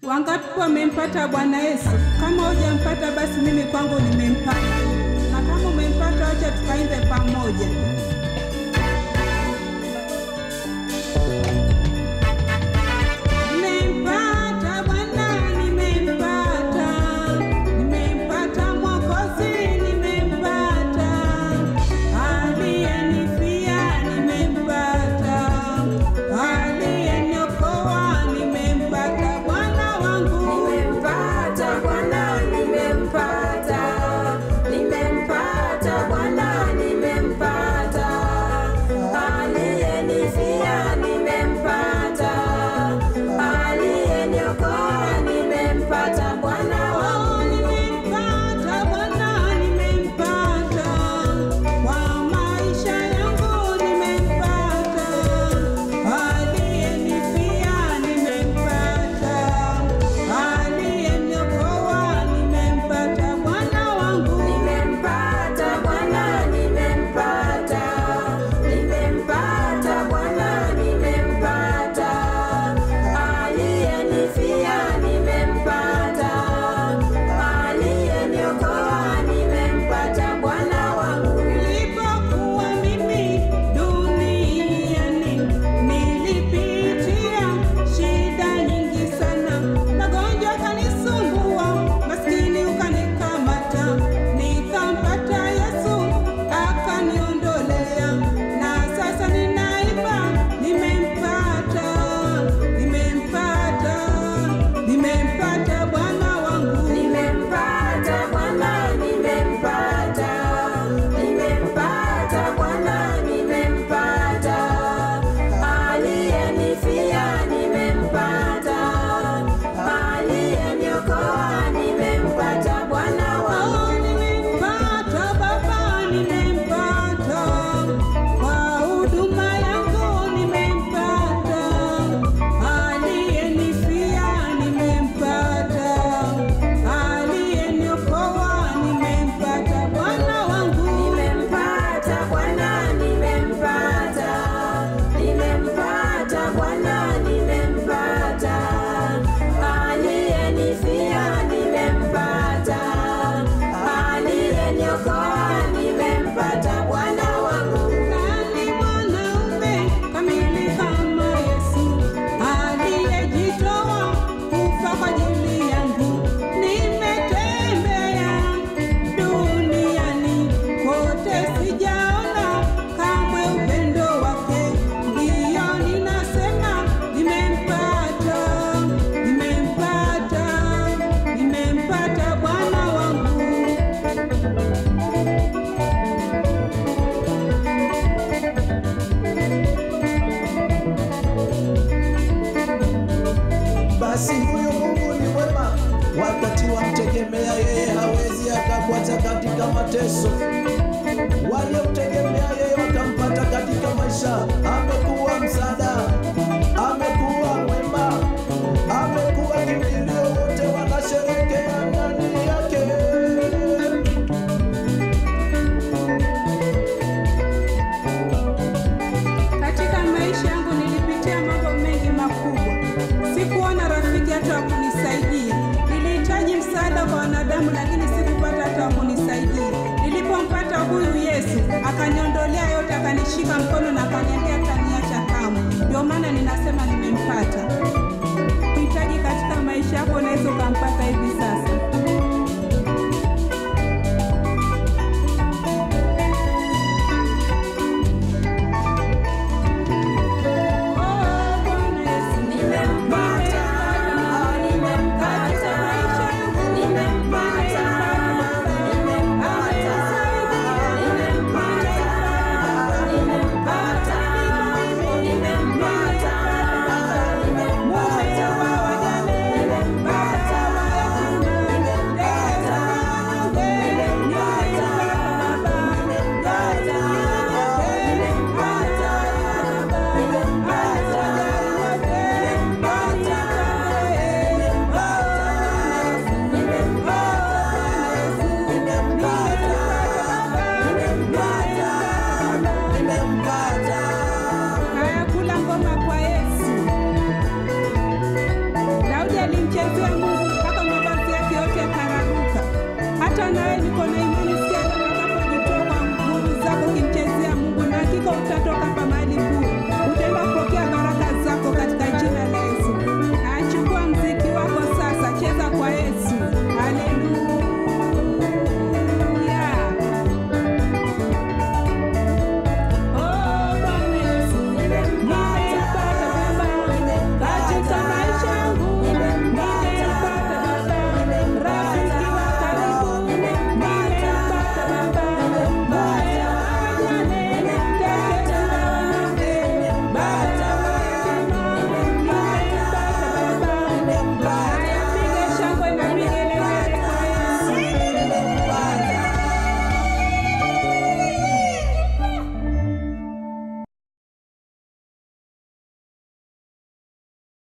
Wangapi wamempata Bwana Yesu? Kama hujampata basi mimi kwangu nimempata, na kama umempata, acha tukaimbe pamoja. Nimempata Bwana, nimempata, nimempata Mwokozi, nimempata, aliyenifia, nimempata, aliyeniokoa, nimempata Bwana wangu. Nimempata Bwana, nimempata, nimempata Bwana, nimempata, aliyenifia nimempata, aliyeniokoa nimempata Bwana wangu. Nimempata Bwana, nimempata kwa maisha yangu, nimempata aliyenifia, nimempata aliyeniokoa, nimempata Bwana wangu. Nimempata Bwana, nimempata, nimempata Bwana, nimempata, aliyenifia nimempata, aliyeniokoa nimempata Bwana wangu. Nilipokuwa mimi duniani, nilipitia shida nyingi sana, magonjwa kanisumbua, maskini ukanikamata, nikampata Yesu akaniondolea, na sasa ninaimba, nimempata, nimempata, nimempata Bwana wangu. Nimempata Bwana, nimempata, nimempata Bwana, nimempata, aliyenifia nimempata, aliyeniokoa nimempata Bwana wangu. Nimempata Baba, nimempata kwa huduma yangu, nimempata aliyenifia, nimempata aliyeniokoa, nimempata Bwana wangu. Nimempata Bwana, nimempata, nimempata Bwana, nimempata, aliyenifia nimempata, aliyeniokoa nimempata Bwana wangu. Nani mwanaume kamili kama Yesu aliyejitoa kufa kwa ajili yangu? Nimetembea duniani kote, sijaona kamwe upendo wake. Ndiyo ninasema nimempata, nimempata, nimempata Bwana wangu. Basi huyo Mungu ni mwema, wakati wamtegemea yeye hawezi akakuacha katika mateso. Waliomtegemea yeye wakampata katika maisha. Amekuwa msaada, amekuwa mwema, amekuwa kimbilio, wote wanasherekea ndani yake. Katika maisha yangu nilipitia mambo mengi makubwa. Sikuona rafiki hata wa kunisaidia. Nilihitaji msaada kwa wanadamu, lakini sikupata hata wa kunisaidia. Nilipompata huyu Yesu, akaniondolea yote, akanishika mkono na akaniambia hataniacha kamwe. Ndio maana ninasema nimempata. Hitaji katika maisha yako, unaweza ukampata hivi sasa. Oh, Bwana Yesu, Nimempata, nimempata, nimempata, nimempata, nimempata, nimempata, nimempata, nimempata, alimchezea Mungu mpaka mavazi yake yote yakararuka. Hata nawe niko na imani siku atakapojitoa kwa nguvu zako kimchezea Mungu, na hakika utatoka